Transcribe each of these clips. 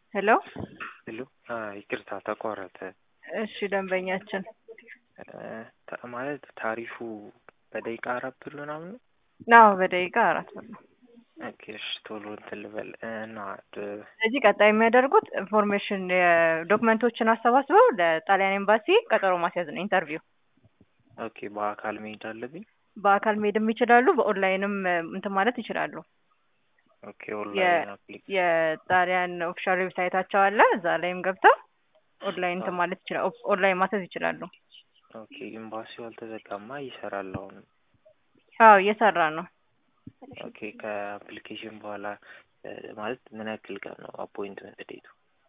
ሄሎ ሄሎ ይቅርታ ተቋረጠ። እሺ ደንበኛችን ታ- ማለት ታሪፉ በደቂቃ አራት ብር ምናምን ነው? አዎ በደቂቃ አራት ብር ነው። ኦኬ እሺ ቶሎ እንትን ልበል እና ድ- ስለዚህ ቀጣይ የሚያደርጉት ኢንፎርሜሽን ዶክመንቶችን አሰባስበው ለጣሊያን ኤምባሲ ቀጠሮ ማስያዝ ነው ኢንተርቪው። ኦኬ በአካል መሄድ አለብኝ? በአካል መሄድም ይችላሉ፣ በኦንላይንም እንትን ማለት ይችላሉ። ኦኬ ኦንላይን አፕሊ የጣሊያን ኦፊሻል ዌብሳይታቸው አለ። እዛ ላይም ገብተው ኦንላይን እንትን ማለት ይችላሉ። ኦንላይን ማስያዝ ይችላሉ። ኦኬ ኤምባሲው አልተዘጋማ ይሰራል አሁን? አዎ እየሰራ ነው። ኦኬ ከአፕሊኬሽን በኋላ እ፣ ማለት ምን ያክል ቀን ነው አፖይንትመንት ዴቱ?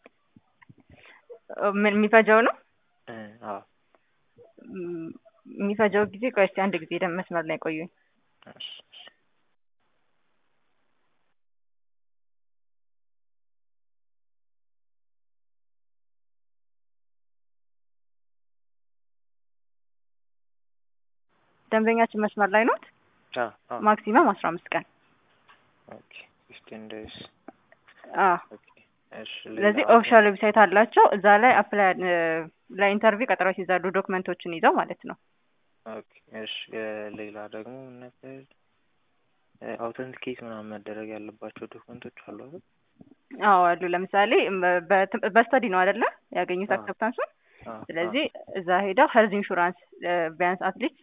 ምን የሚፈጀው ነው እ፣ አዎ ም- የሚፈጀው ጊዜ ቆይ እስኪ አንድ ጊዜ ደም መስመር ላይ ቆዩኝ። እሺ፣ እሺ። ደንበኛችን መስመር ላይ ኖት። አዎ አዎ ማክሲመም አስራ አምስት ቀን ኦኬ ፊፍቲን ዴይስ አዎ። ኦኬ እሺ ሌላ ስለዚህ ኦፊሻል ዌብሳይት አላቸው። እዛ ላይ አፕላይ ለኢንተርቪው ቀጠሮ ሲይዛሉ ዶክመንቶችን ይዘው ማለት ነው። ኦኬ እሺ እ፣ ሌላ ደግሞ ምን ነበር አውተንቲኬት ምናምን መደረግ ያለባቸው ዶክመንቶች አሉ አይደል? አዎ አሉ። ለምሳሌ በ- በስተዲ ነው አይደለ ያገኙት አዎ። አክሰፕታንሱን። አዎ፣ አዎ። ስለዚህ እዛ ሄደው ሄልዝ ኢንሹራንስ ቢያንስ አትሊስት